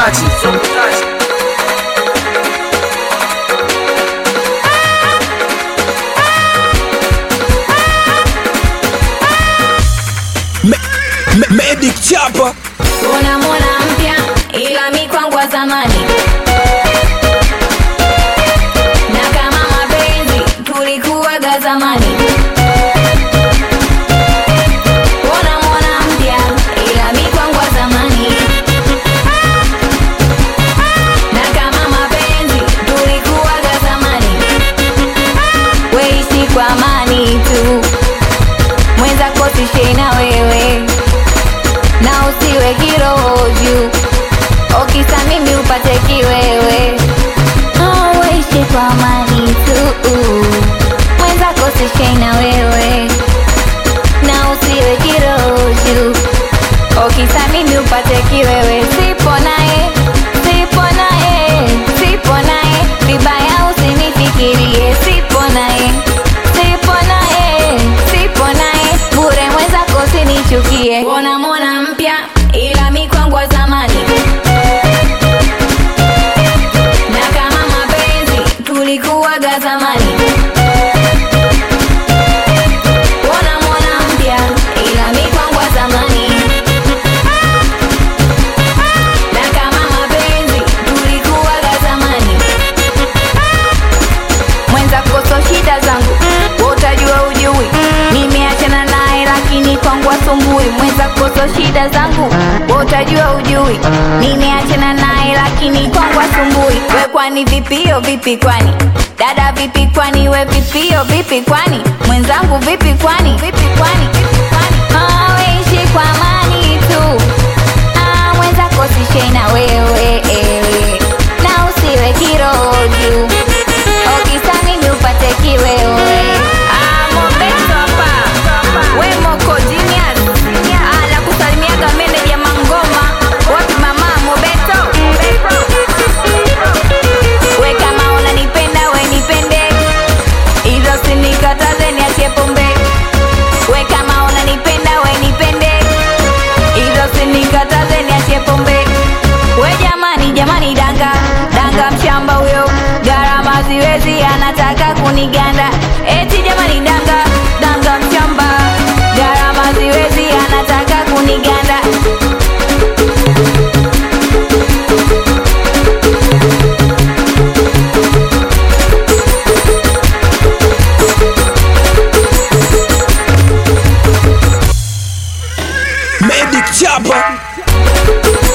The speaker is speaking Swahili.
kutachi Me- me- Medic chapa unamwona mpya ila mi kwangu wa zamani na kama mapenzi tulikuwaga zamani unamwona mpya ila mi kwangu wa zamani na kama mapenzi tulikuwaga zamani weishi kwa amani tu mwenzako sishei na wewe na usiwe kiroho juu okisa mimi upate kiwewe Oh, uishi kwa amani tu mwenzako sishei na wewe na usiwe kiroho juu okisa mimi upate kiwewe sipo naye sipo naye sipo naye vibaya usinifikirie sipo naye sipo naye sipo naye bure mwenzako usinichukie unamwona mpya ila mi kwangu wa zamani na kama mapenzi tulikuwaga zamani unamwona mpya ila mi kwangu wa zamani na kama mapenzi tulikuwaga zamani mwenza koso shida zangu wewe utajua ujui nimeachana naye lakini kwangu asumbui mwenza koso shida zangu wewe utajua ujui nimeachana naye lakini kwangu asumbui we kwani vipio vipi kwani dada vipi kwani we vipio vipi kwani mwenzangu vipi kwani vipi kwani vipi kwani Ah, weishi kwa amani tu Ah, mwenzako sishei na wewe eh. na usiwe kiroho juu okisa mimi upate kiwewe Ah, Mobeto hapa. We Moko Genius. Ah, la kusalimiaga meneja Mangoma wapi mama Mobeto we kama unanipenda we nipende hivyo sinikataze niachie pombe we kama unanipenda we nipende hivyo sinikataze niachie pombe we jamani jamani danga danga mshamba huyo gharama ziwezi anataka kuniganda eti jamani danga danga mshamba gharama ziwezi anataka kuniganda Medic chapa